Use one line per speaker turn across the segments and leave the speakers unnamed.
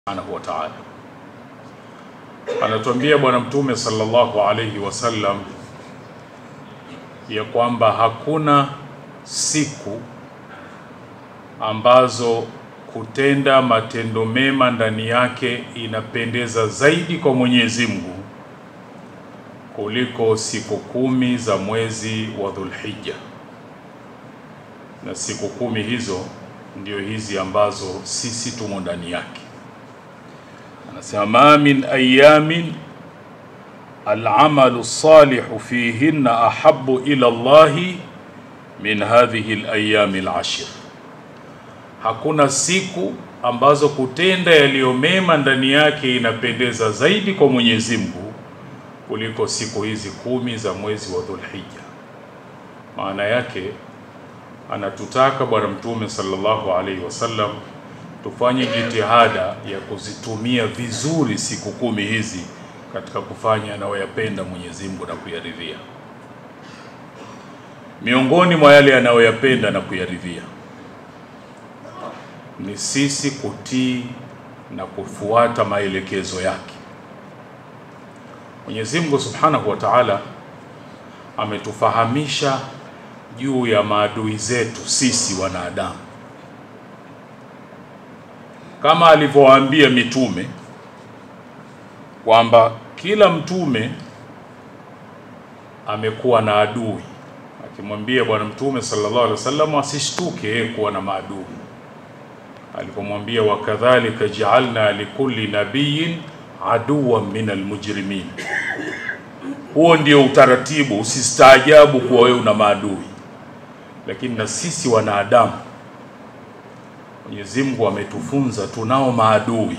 subhanahu wa ta'ala. Anatuambia Bwana Mtume sallallahu alayhi wasallam ya kwamba hakuna siku ambazo kutenda matendo mema ndani yake inapendeza zaidi kwa Mwenyezi Mungu kuliko siku kumi za mwezi wa Dhulhijja, na siku kumi hizo ndio hizi ambazo sisi tumo ndani yake. Anasema ma min ayamin alamalu salihu fihinna ahabu ila Allahi min hadhihi alayami alashir, hakuna siku ambazo kutenda yaliyo mema ndani yake inapendeza zaidi kwa Mwenyezi Mungu kuliko siku hizi kumi za mwezi wa Dhulhijja. Maana yake anatutaka Bwana Mtume sallallahu alaihi wasallam tufanye jitihada ya kuzitumia vizuri siku kumi hizi katika kufanya anayoyapenda Mwenyezi Mungu na kuyaridhia. Miongoni mwa yale anayoyapenda na kuyaridhia ni sisi kutii na kufuata maelekezo yake. Mwenyezi Mungu Subhanahu wa Ta'ala ametufahamisha juu ya maadui zetu sisi wanadamu, kama alivyowaambia mitume kwamba kila mtume amekuwa na adui, akimwambia Bwana Mtume sallallahu alaihi wasallam asishtuke yeye kuwa na maadui, alipomwambia wakadhalika jaalna likulli nabiyin aduwan min almujrimin. Huo ndio utaratibu, usistaajabu kuwa wewe una maadui. Lakini na sisi wanadamu, Mwenyezi Mungu ametufunza tunao maadui,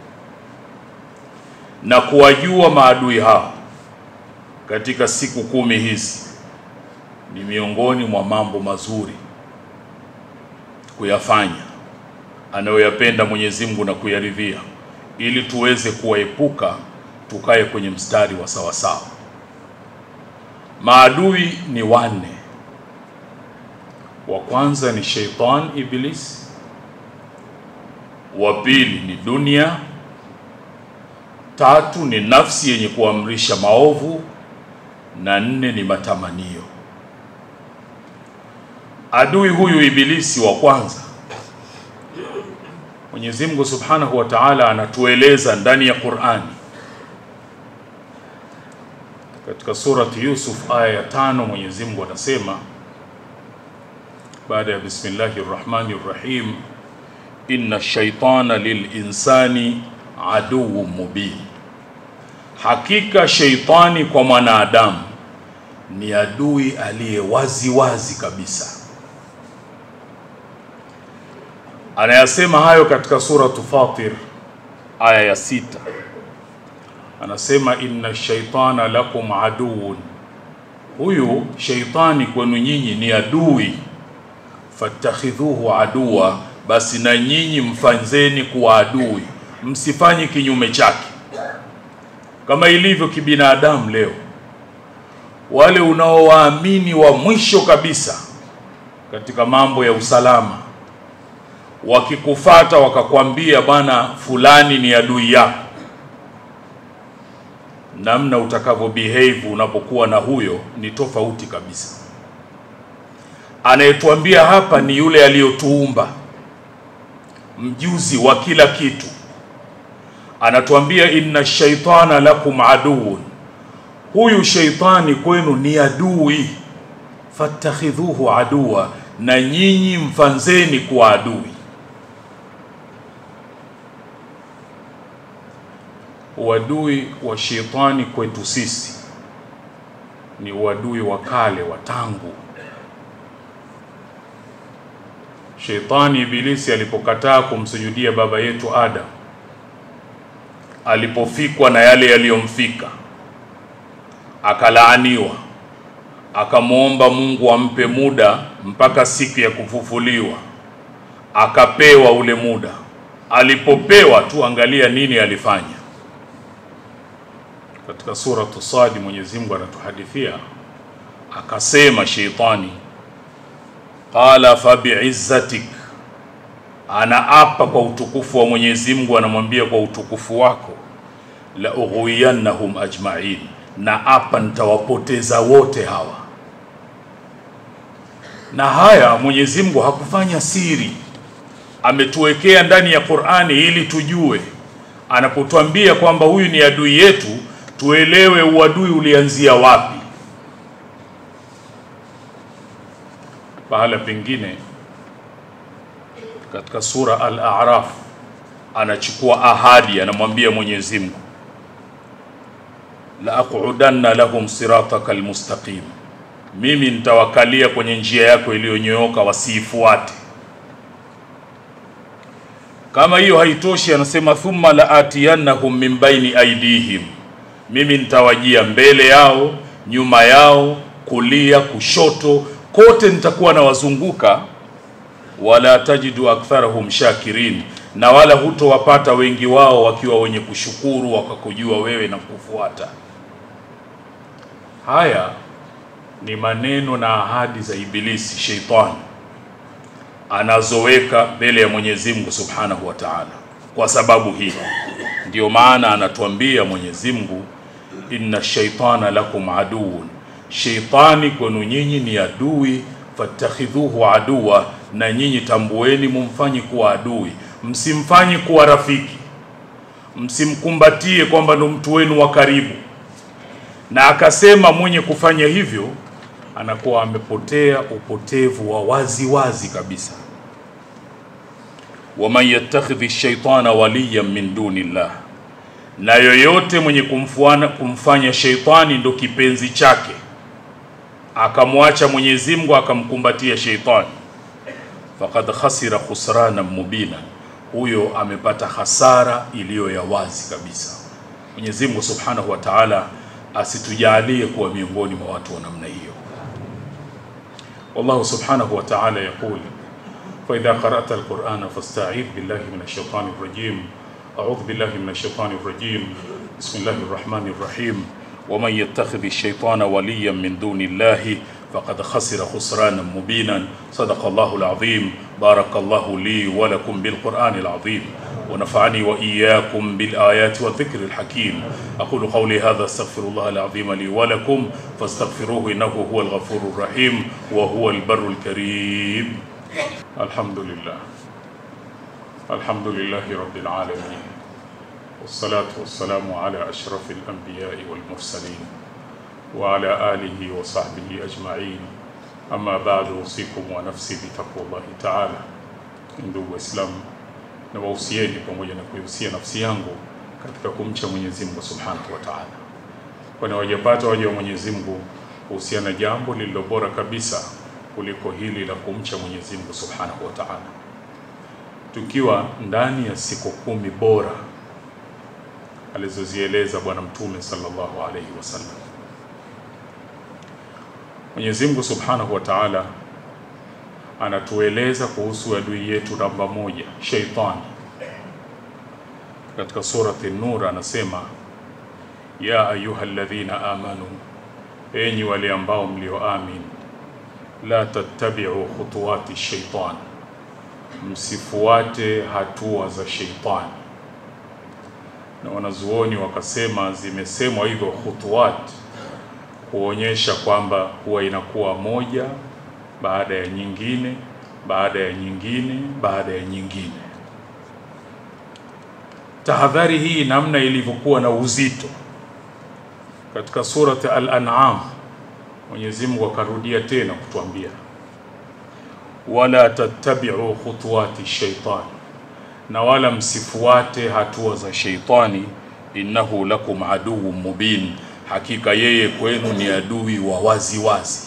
na kuwajua maadui hao katika siku kumi hizi ni miongoni mwa mambo mazuri kuyafanya anayoyapenda Mwenyezi Mungu na kuyaridhia ili tuweze kuwaepuka tukae kwenye mstari wa sawasawa. Maadui ni wanne. Wa kwanza ni sheitan Iblis, wa pili ni dunia, tatu ni nafsi yenye kuamrisha maovu, na nne ni matamanio. Adui huyu Ibilisi wa kwanza Mwenyezi Mungu Subhanahu wa Ta'ala anatueleza ndani ya Qur'ani katika surati Yusuf aya ya tano, Mwenyezi Mungu anasema baada ya bismillahir rahmanir rahim, inna shaitana lilinsani aduwwun mubin, hakika sheitani kwa mwanadamu ni adui aliye wazi wazi kabisa. Anayasema hayo katika suratu Fatir aya ya sita, anasema inna shaitana lakum aduun, huyu sheitani kwenu nyinyi ni adui, fattakhidhuhu aduwa, basi na nyinyi mfanzeni kuwa adui, msifanye kinyume chake. Kama ilivyo kibinadamu leo, wale unaowaamini wa mwisho kabisa katika mambo ya usalama wakikufata wakakwambia bwana fulani ni adui yako, namna utakavyo behave unapokuwa na huyo ni tofauti kabisa. Anayetuambia hapa ni yule aliyotuumba, mjuzi wa kila kitu. Anatuambia inna shaitana lakum aduun, huyu sheitani kwenu ni adui, fattakhidhuhu aduwa, na nyinyi mfanzeni kuwa adui. Uadui wa shetani kwetu sisi ni uadui wa kale wa tangu. Shetani Ibilisi alipokataa kumsujudia baba yetu Adam, alipofikwa na yale yaliyomfika, akalaaniwa, akamwomba Mungu ampe muda mpaka siku ya kufufuliwa, akapewa ule muda. Alipopewa tu, angalia nini alifanya katika suratu Sadi Mwenyezi Mungu anatuhadithia akasema, sheitani qala fa biizzatik anaapa kwa utukufu wa Mwenyezi Mungu, anamwambia kwa utukufu wako, la ughwiyannahum ajma'in, na apa nitawapoteza wote hawa. Na haya Mwenyezi Mungu hakufanya siri, ametuwekea ndani ya Qur'ani ili tujue, anapotuambia kwamba huyu ni adui yetu, tuelewe uadui ulianzia wapi. Pahala pengine katika sura Al-A'raf anachukua ahadi, anamwambia Mwenyezi Mungu, la aqudanna lahum sirataka almustaqim, mimi nitawakalia kwenye njia yako iliyonyooka wasiifuate. Kama hiyo haitoshi, anasema thumma la atiyannahum min baini aidihim, mimi nitawajia mbele yao, nyuma yao, kulia, kushoto, kote nitakuwa nawazunguka wala tajidu aktharahum shakirin, na wala hutowapata wengi wao wakiwa wenye kushukuru wakakujua wewe na kufuata. Haya ni maneno na ahadi za Ibilisi, sheitani anazoweka mbele ya Mwenyezi Mungu Subhanahu wa Ta'ala. Kwa sababu hii ndiyo maana anatuambia Mwenyezi Mungu, inna shaitana lakum aduun, sheitani kwenu nyinyi ni adui fattakhidhuhu aduwa, na nyinyi tambueni, mumfanyi kuwa adui, msimfanyi kuwa rafiki, msimkumbatie kwamba ndo mtu wenu wa karibu. Na akasema mwenye kufanya hivyo anakuwa amepotea upotevu wa wazi wazi kabisa. waman yattakhidhi shaitana waliyan min duni llah, na yoyote mwenye kumfuana, kumfanya sheitani ndo kipenzi chake akamwacha Mwenyezi Mungu akamkumbatia sheitani, faqad khasira khusrana mubina, huyo amepata hasara iliyo ya wazi kabisa. Mwenyezi Mungu Subhanahu wa Ta'ala asitujalie kuwa miongoni mwa watu wa namna hiyo. Wallahu Subhanahu wa Ta'ala yaqul fa idha qara'ta al-Qur'ana fasta'idh billahi minash shaitani rajim a'udhu billahi minash shaitani rajim bismillahir rahmanir rahim ومن يتخذ الشيطان وليا من دون الله فقد خسر خسرانا مبينا صدق الله العظيم بارك الله لي ولكم بالقرآن العظيم ونفعني وإياكم بالآيات والذكر الحكيم أقول قولي هذا استغفر الله العظيم لي ولكم فاستغفروه إنه هو الغفور الرحيم وهو البر الكريم الحمد لله الحمد لله رب العالمين والصلاة والسلام على أشرف الأنبياء والمرسلين وعلى آله وصحبه أجمعين أما بعد أوصيكم ونفسي بتقوى الله تعالى ndugu Waislamu, na wahusieni pamoja na kuihusia nafsi yangu katika kumcha Mwenyezi Mungu Subhanahu wa Ta'ala, kwani wajapata waja wa Mwenyezi Mungu kuhusiana jambo lililo bora kabisa kuliko hili la kumcha Mwenyezi Mungu Subhanahu wa Ta'ala, tukiwa ndani ya siku kumi bora alizozieleza Bwana Mtume sallallahu alaihi wasallam. Mwenyezi Mungu Subhanahu wa Ta'ala anatueleza kuhusu adui yetu namba moja, sheitani. Katika surati Nur anasema ya ayuha alladhina amanu, enyi wale ambao mlioamin, la tattabi'u khutuwati shaitan, msifuate hatua za sheitani na wanazuoni wakasema zimesemwa hivyo khutuwat kuonyesha kwamba huwa inakuwa moja baada ya nyingine baada ya nyingine baada ya nyingine. Tahadhari hii namna ilivyokuwa na uzito katika surati Al-An'am, Mwenyezi Mungu akarudia tena kutuambia wala tattabi'u khutuwati shaitani na wala msifuate hatua za sheitani, innahu lakum aduwwun mubin, hakika yeye kwenu ni adui wa wazi wazi.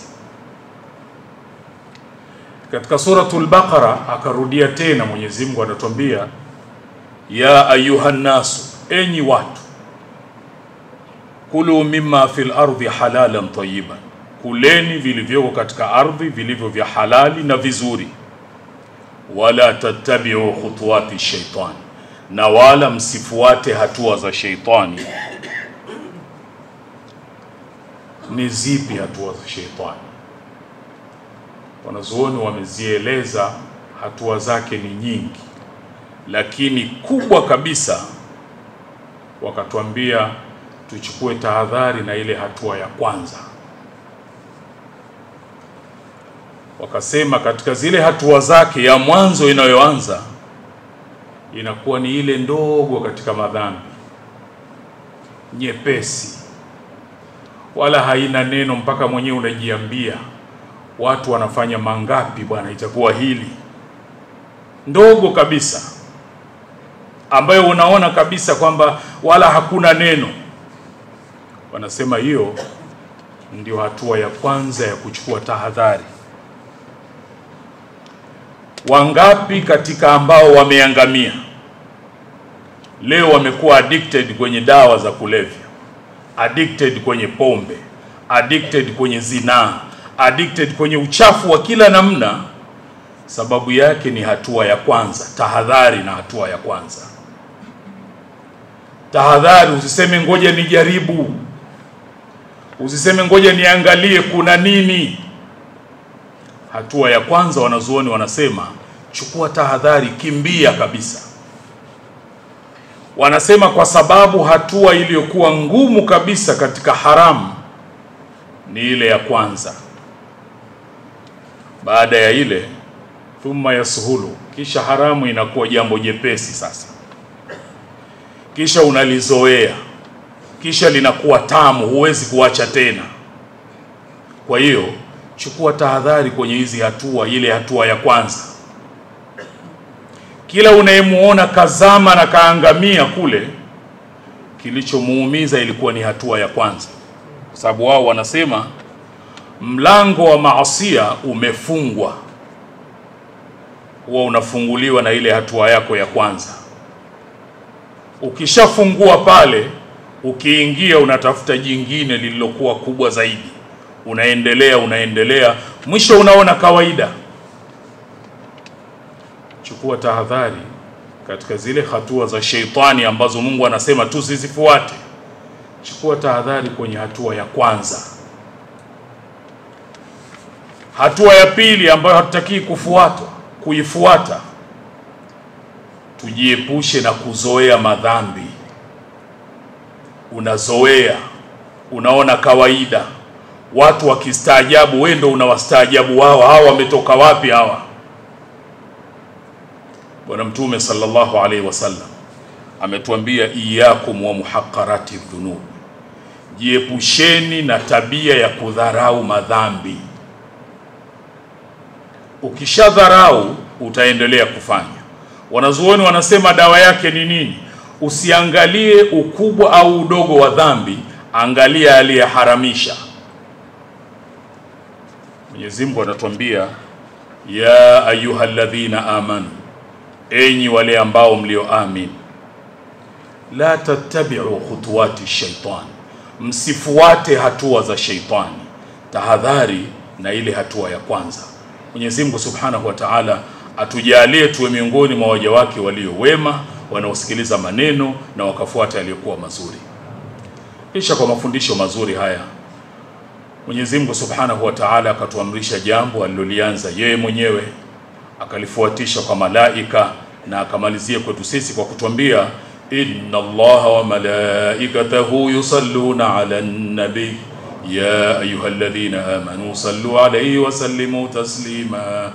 Katika suratul Baqara akarudia tena, Mwenyezi Mungu anatuambia ya ayuhan nasu, enyi watu, kulu mimma fil ardi halalan tayyiban, kuleni vilivyoko katika ardhi vilivyo vya halali na vizuri wala tattabi'u khutuwati shaitani, na wala msifuate hatua za sheitani. Ni zipi hatua za sheitani? Wanazuoni wamezieleza hatua zake ni nyingi, lakini kubwa kabisa wakatuambia tuchukue tahadhari na ile hatua ya kwanza. Wakasema katika zile hatua zake ya mwanzo inayoanza inakuwa ni ile ndogo katika madhambi, nyepesi, wala haina neno, mpaka mwenyewe unajiambia watu wanafanya mangapi bwana, itakuwa hili ndogo kabisa, ambayo unaona kabisa kwamba wala hakuna neno. Wanasema hiyo ndio hatua ya kwanza ya kuchukua tahadhari. Wangapi katika ambao wameangamia leo wamekuwa addicted kwenye dawa za kulevya, addicted kwenye pombe, addicted kwenye zinaa, addicted kwenye uchafu wa kila namna. Sababu yake ni hatua ya kwanza, tahadhari. Na hatua ya kwanza tahadhari, usiseme ngoja nijaribu, usiseme ngoja niangalie kuna nini. Hatua ya kwanza, wanazuoni wanasema chukua tahadhari, kimbia kabisa. Wanasema kwa sababu hatua iliyokuwa ngumu kabisa katika haramu ni ile ya kwanza. Baada ya ile thumma yasuhulu, kisha haramu inakuwa jambo jepesi sasa, kisha unalizoea, kisha linakuwa tamu, huwezi kuacha tena. Kwa hiyo chukua tahadhari kwenye hizi hatua, ile hatua ya kwanza. Kila unayemuona kazama na kaangamia kule, kilichomuumiza ilikuwa ni hatua ya kwanza, kwa sababu wao wanasema mlango wa maasia umefungwa, huwa unafunguliwa na ile hatua yako ya kwanza. Ukishafungua pale, ukiingia unatafuta jingine lililokuwa kubwa zaidi, unaendelea unaendelea, mwisho unaona kawaida. Chukua tahadhari katika zile hatua za sheitani ambazo Mungu anasema tusizifuate. Chukua tahadhari kwenye hatua ya kwanza. Hatua ya pili ambayo hatutakii kufuata kuifuata, tujiepushe na kuzoea madhambi. Unazoea, unaona kawaida, watu wakistaajabu, wewe ndo unawastaajabu wao. Hawa wametoka wapi hawa? Bwana Mtume sallallahu alaihi wasallam ametuambia, iyakum wa muhaqqarati dhunub, jiepusheni na tabia ya kudharau madhambi. Ukishadharau utaendelea kufanya. Wanazuoni wanasema dawa yake ni nini? Usiangalie ukubwa au udogo wa dhambi, angalia aliyeharamisha. Mwenyezi Mungu anatuambia, ya ayuha alladhina amanu, enyi wale ambao mlioamini, la tattabi'u khutuwati shaitan, msifuate hatua za sheitani. Tahadhari na ile hatua ya kwanza. Mwenyezi Mungu Subhanahu wa Ta'ala atujalie tuwe miongoni mwa waja wake walio wema wanaosikiliza maneno na wakafuata yaliyokuwa mazuri. Kisha kwa mafundisho mazuri haya Mwenyezi Mungu Subhanahu wa Ta'ala akatuamrisha jambo alilolianza yeye mwenyewe akalifuatisha kwa malaika na akamalizia kwetu sisi kwa kutuambia inna Allaha wa malaikatahu yusalluna ala nabi ya ayuha alladhina amanu sallu alayhi wa sallimu taslima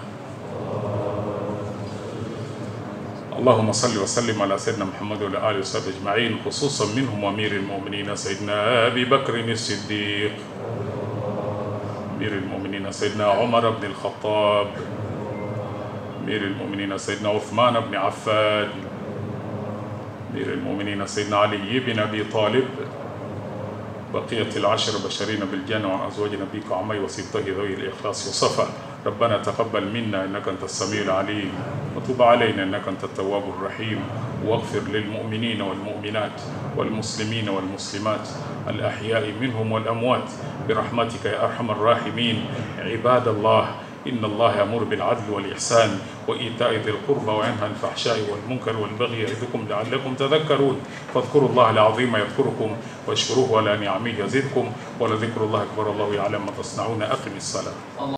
اللهم صل وسلم على سيدنا محمد وعلى اله وصحبه اجمعين خصوصا منهم امير المؤمنين سيدنا ابي بكر الصديق امير المؤمنين سيدنا عمر بن الخطاب امير المؤمنين سيدنا عثمان بن عفان امير المؤمنين سيدنا علي بن ابي طالب بقية العشر بشرين بالجنة وعن أزواج نبيك وعمي وسبطه ذوي الإخلاص والصفا ربنا تقبل منا إنك أنت السميع العليم وتب علينا إنك أنت التواب الرحيم واغفر للمؤمنين والمؤمنات والمسلمين والمسلمات الأحياء منهم والأموات برحمتك يا أرحم الراحمين عباد الله إن الله يأمر بالعدل والإحسان وإيتاء ذي القربى وينهى عن الفحشاء والمنكر والبغي يعظكم لعلكم تذكرون فاذكروا الله العظيم يذكركم واشكروه على نعمه يزدكم ولذكر الله أكبر الله يعلم ما تصنعون أقم الصلاة